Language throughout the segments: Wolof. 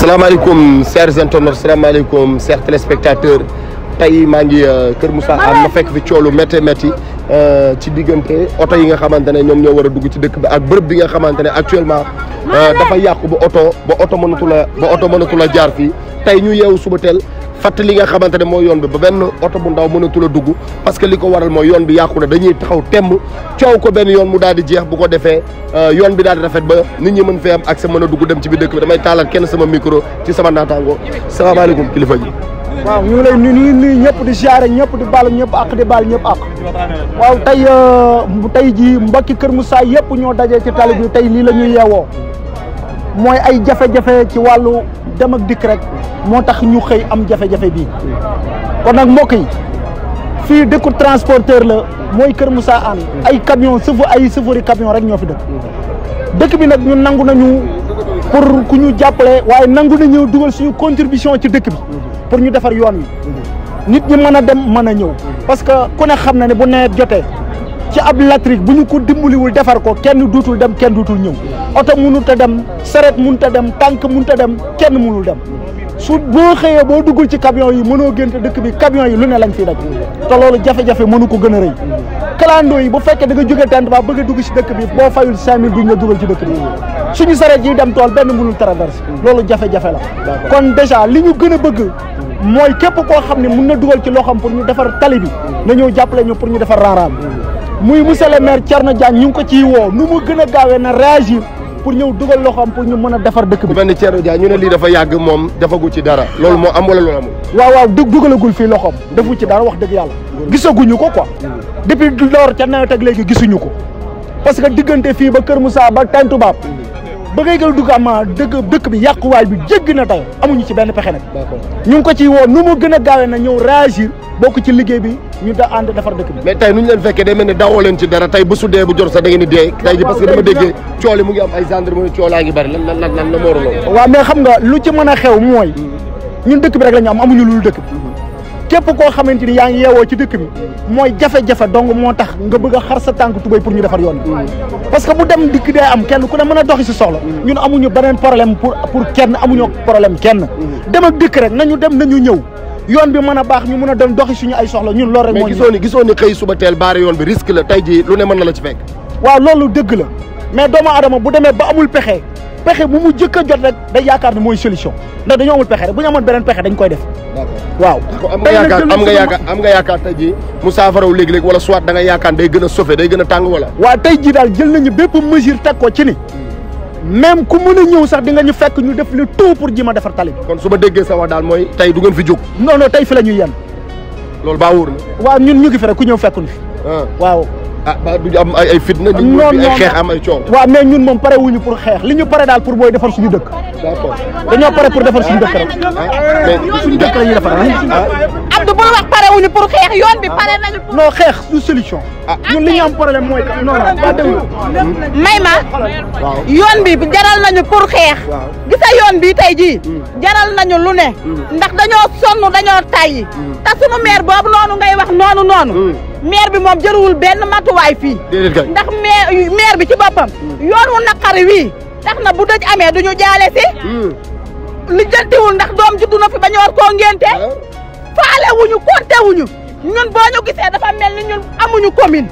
salaamaaleykum chers internautes salaamaaleykum chers téléspectateurs tey maa ngi Kër Moussa Anne ma fekk fi coolu métti métti ci diggante oto yi nga xamante ne ñoom ñoo war a dugg ci dëkk bi ak bërëb bi nga xamante ne actuellement dafa yàqu ba oto ba oto mënatu la ba oto mënatu la jaar fii tey ñu yeewu suba teel fàttali li nga xamante ne mooy yoon bi ba benn oto bu ndaw mënatu la dugg parce que li ko waral mooy yoon bi yàqu na dañuy taxaw temb coow ko benn yoon mu daal di jeex bu ko defee yoon bi daal di rafet ba nit ñi mën fee am accès mën a dugg dem ci biir dëkk bi damay taalal kenn sama micro ci sama naataango salaamaaleykum kilifa ji. waaw ñu ngi lay nuyu nuyu ñëpp di siyaare ñëpp di baal ñëpp ak di baal ñëpp ak waaw tey tey jii mbokki Kër Moussa yëpp ñoo dajee ci tali bi tey lii la ñuy yeewoo mooy ay jafe-jafe ci wàllu dem ak dikk rek moo tax ñu xëy am jafe-jafe bii kon nag mbokk yi fii dëkku transporteur la mooy Kër Moussa Anne ay camion chauffeur ay chauffeur yi camion rek ñoo fi dëkk dëkk bi nag ñun nangu nañu pour ku ñu jàppale waaye nangu nañu dugal suñu contribution ci dëkk bi pour ñu defar yoon wi nit ñi mën a dem mën a ñëw parce que ku ne xam na ne bu nawet jotee ci ab latrik bu ñu ko dimbaliwul defar ko kenn duutul dem kenn duutul ñëw oto mënut a dem saret mënut a dem tànk mënut a dem kenn mënul dem su boo xëyee boo duggul ci camion yi mënoo génte dëkk bi camion yi lu ne lañ fiy daj te loolu jafe-jafe mënu ko gën a rëy kalandoo yi bu fekkee da nga jóge tent ba bëgg a dugg ci dëkk bi boo fayul cinq mille duñ la dugal ci dëkk bi suñu saret yi dem tool benn mënul traversé loolu jafe-jafe la kon déjà li ñu gën a bëgg mooy képp koo xam ne mun na dugal ci loxam pour ñu defar tali bi na ñëw jàppale ñu pour ñu defar raaraam muy monsieur le maire Thierno Diagne ñu ngi ko ciy woo nu mu gën a gaawee na réagir pour ñëw dugal loxam pour ñu mën a defar dëkk bu bi mel ni Thierno Dia ñu ne lii dafa yàgg moom defagu ci dara loolu moo am wala loolu amul. waaw waaw dug dugalagul fii loxoom defu ci dara wax dëgg yàlla gisaguñu ko quoi depuis loor ca nawet ak léegi gisuñu ko parce que diggante fii ba Kër Moussa ba Tantubaab ba ngay gën a dugg am dëkk dëkk bi yàquwaay bi jéggi na tey amuñu ci benn pexe nag ñu ngi ko ciy woo nu mu gën a gaawee na ñëw réagir bokk ci liggéey bi ñu da ànd defar dëkk bi mais tey nu ñu leen fekkee day mel ni dawoo leen ci dara tey bu su dee bu jot sax da ngeen di dee tey ji parce que dama déggee cool yi mu ngi am ay gendarmerie coolaa ngi bari lan lan lan lan la moo loolu waaw mais xam nga lu ci mën a xew mooy ñun dëkk bi rek la ñu am amuñu lu dëkk bi képp koo xamante ni yaa ngi yeewoo ci dëkk bi mooy jafe-jafe dong moo tax nga bëgg a xar sa tànk tubéy pour ñu defar yoon bi parce que bu dem dikk dee am kenn ku ne mën a doxi si soxla ñun amuñu beneen problème pour pour kenn amuñu problème kenn dem ak dikk rek nañu dem nañu ñëw yoon bi mën a baax ñu mën a dem doxi suñu ay soxla ñun loolu rek mais moo ñu gisoo ni gisoo ni xëy suba teel baare yoon bi risque la tey ji lu ne mën na la ci fekk waaw loolu dëgg la mais doomu adama bu demee ba amul pexe pexe bu mu jëkk a jot rek day yaakaar ne mooy solution ndax dañoo amul pexe rek bu ñu amoon beneen pexe dañ koy def waaw am nga yaakaar am nga yaakaar am nga yaakaar tey ji mu saafaraw léegi-léegi wala soit da nga yaakaar day gën a sauvé day gën a tàng wala waaw tey jii daal jël nañu bépp mesure teg ko ci ni même ku mën a ñëw sax di nga ñu fekk ñu def le tout pour ji ma defar tali bi kon su ma déggee sa wax daal mooy tey du ngeen fi jóg non non tey fi la ñuy yenn loolu baa wóor na waaw ñun ñu ngi fi rek ku ñëw fekkuñu fi ah waaw ah ba du am ay ay fitna ñu non fi ay non xeex am ay coow waaw mais ñun moom pare wuñu pour xeex li ñu pare daal pour mooy defar suñu dëkk d'accord dañoo pare pour defar suñu dëkk rek mais suñu dëkk la ñuy defar Abdou bul wax pare wuñu pour xeex yoon bi pare nañu pour non xeex du solution ñun li ñu am problème mooy non non ba déglu may ma yoon bi jaral nañu pour xeex gisa yoon bi tey jii jaral nañu lu ne ndax dañoo sonn dañoo tayyi te sunu maire boobu noonu ngay wax noonu noonu maire bi moom jëruwul benn matuwaay fii déedéet kay ndax maire maire bi ci boppam yoon wu naqari wii tax na bu dëj amee duñu jaale si lijjantiwul ndax doom juddu na fi ba ñu war koo ngénte faale wuñu konte wuñu ñun boo ñu gisee dafa mel ni ñun amuñu commune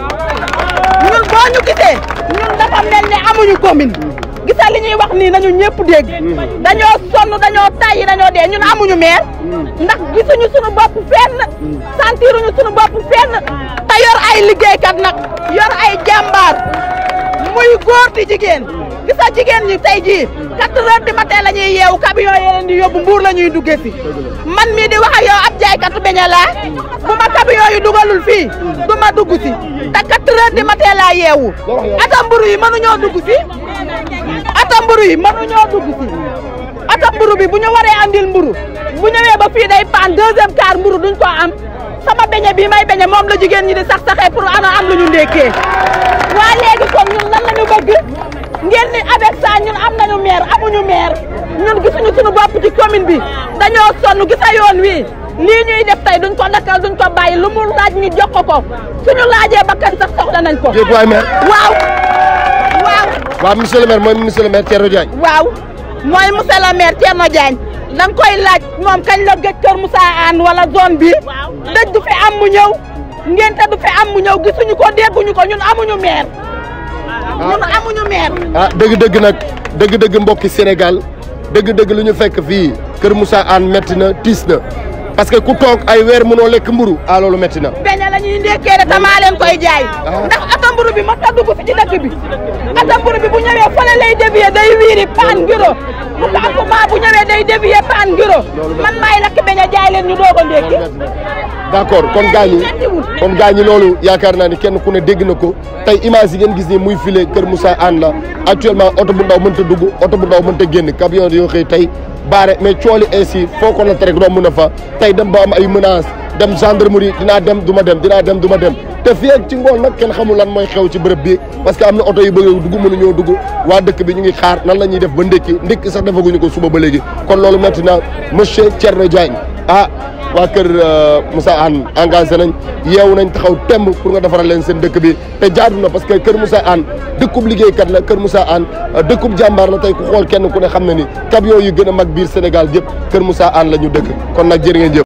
ñun boo ñu gisee ñun dafa mel ni amuñu commune gisa li ñuy wax nii nañu ñëpp dégg dañoo sonn dañoo tàyyi dañoo dee ñun amuñu maire ndax gisuñu suñu bopp fenn sentiruñu suñu bopp fenn te yor ay liggéeykat nag yor ay jàmbaar muy góor di jigéen gisa jigéen ñi tey jii quatre heures du matin la ñuy yeewu camion yi leen di yóbbu mbuur la ñuy duggee si man mii di wax ak yow ab jaaykatu beñe laa bu ma camion yi dugalul fii du ma dugg si te quatre heures du matin laa yeewu ata mburu yi mënuñoo dugg si ata mburu yi mënuñoo dugg si ata mburu bi bu ñu waree andil mburu bu ñëwee ba fii day paan deuxième quart mburu duñ ko am sama beñe bii may beñe moom la jigéen ñi di sax saxee pour ana am lu ñu ndékkee waa léegi kon ñun lan la ñu bëgg ngeen ni avec ça ñun am nañu maire amuñu maire ñun gisuñu suñu bopp ci commune bi dañoo sonn gisa yoon wi lii ñuy def tey duñ ko dakkal duñ ko bàyyi lu mu laaj ñu jox ko ko suñu laajee bakkan sax soxla nañ ko. déet waay maire waaw waaw waaw monsieur le maire mooy monsieur le maire Thierno Diagne waaw mooy monsieur le maire Thierno Diagne da nga koy laaj moom kañ la gëj Kër Moussa Anne wala zone bi dëj du fi am mu ñëw ngénte du fi am mu ñëw gisuñu ko dégguñu ko ñun amuñu maire ñun amuñu maire ah dëgg-dëgg nag dëgg-dëgg mbokki Sénégal dëgg-dëgg lu ñu fekk fii Kër Moussa Anne métti na tiis na parce que ku toog ay weer mënoo lekk mburu ah loolu métti na beñe la ñuy ndekkee de tamaa leen koy jaay ndax ata mburu bi ma ta dugg fi ci dëkk bi ata mburu bi bu ñëwee fële lay dévier day wiiri paan ngiro bu campement bu ñëwee day dévier paan ngiro man maay lakk beñe jaay leen ñu doog a ndekki d'accord kon gaa ñi kon gaa ñi loolu yaakaar naa ni kenn ku ne dégg na ko tey image yi ngeen gis ni muy filé Kër Moussa Anne la actuellement oto bu ndaw mënta dugg oto bu ndaw mënta génn camion yoo xëy tey baare mais cooli ainsi foo ko natt rek romb na fa tey dem ba am ay menaces dem gendarmerie dinaa dem du ma dem dinaa dem du ma dem te fii ak ci ngoon nag kenn xamul lan mooy xew ci bërëb bi parce que am na oto yu bëgg a dugg mënuñoo dugg waa dëkk bi ñu ngi xaar nan la ñuy def ba ndékki ndékki sax defaguñu ko suba ba léegi kon loolu metti na monsieur Thierno Diagne ah waa kër Moussa Anne engagé nañ yeewu nañ taxaw temb pour nga defaral leen seen dëkk bi te jaadu na parce que kër Moussa Anne dëkkub liggéeykat la kër Moussa Anne dëkkub jàmbaar la tey ku xool kenn ku ne xam na ni camion yu gën a mag biir Sénégal yëpp kër Moussa Anne la ñu dëkk kon nag jërë ngeen jëf